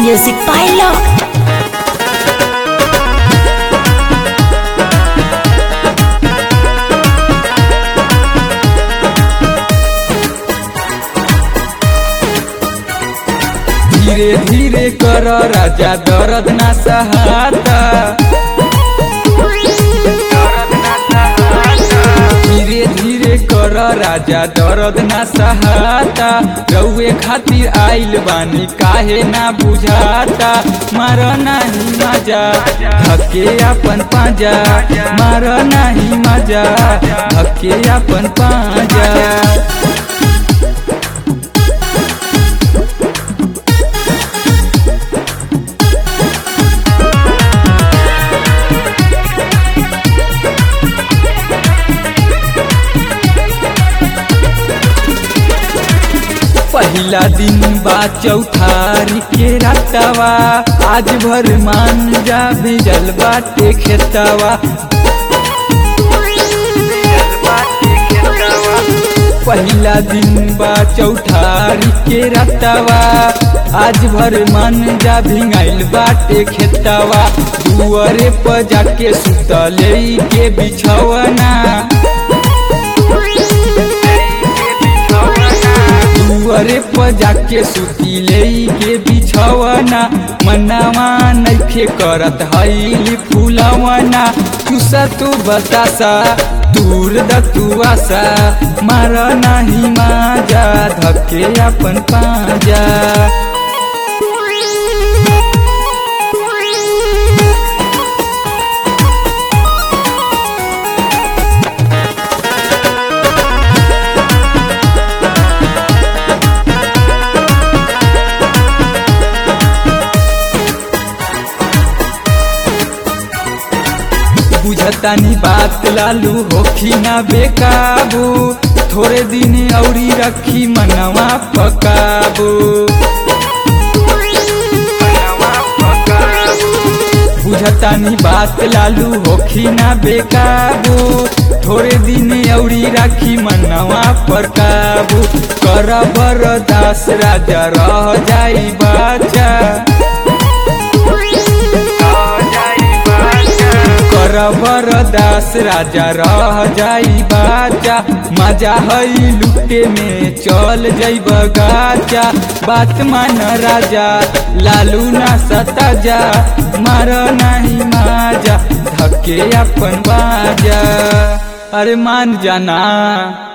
Music by Love. धीरे धीरे कर राजा दर्द ना सहाता धीरे धीरे कर राजा दर्द ना सहाता रउए खातिर आइल बानी काहे ना बुझाता मार नाही मजा धके अपन पाजा मार नाही मजा धके अपन पाजा पहिला दिन बा चौथारी के रातवा आज भर मान जा भेजल बाटे खेतवा पहिला दिन बा चौठारी के रातवा आज भर मान जा भिंगाइल बाटे खेतवा दुअरे पर जाके सुतले के बिछवना दुअरे पर जाके सुती ले के बिछवना मनावा नइखे करत हईली फूलवना चुसा तू बतासा दूर द तू आशा मार नाही माजा धके अपन पाजा बुझतानी बात लालू होखी ना बेकाबू थोड़े दिन औरी रखी मनवा पकाबू बुझतानी बात लालू होखी ना बेकाबू थोड़े दिन औरी राखी मनवा पर काबू कर बरदास राजा रह जाई बाचा कर बरदास राजा रह जाई बाजा मजा हई लुटे में चल जाइब गाजा बात मान राजा लालू ना सता जा मार नहीं माजा धके अपन बाजा अरे मान जाना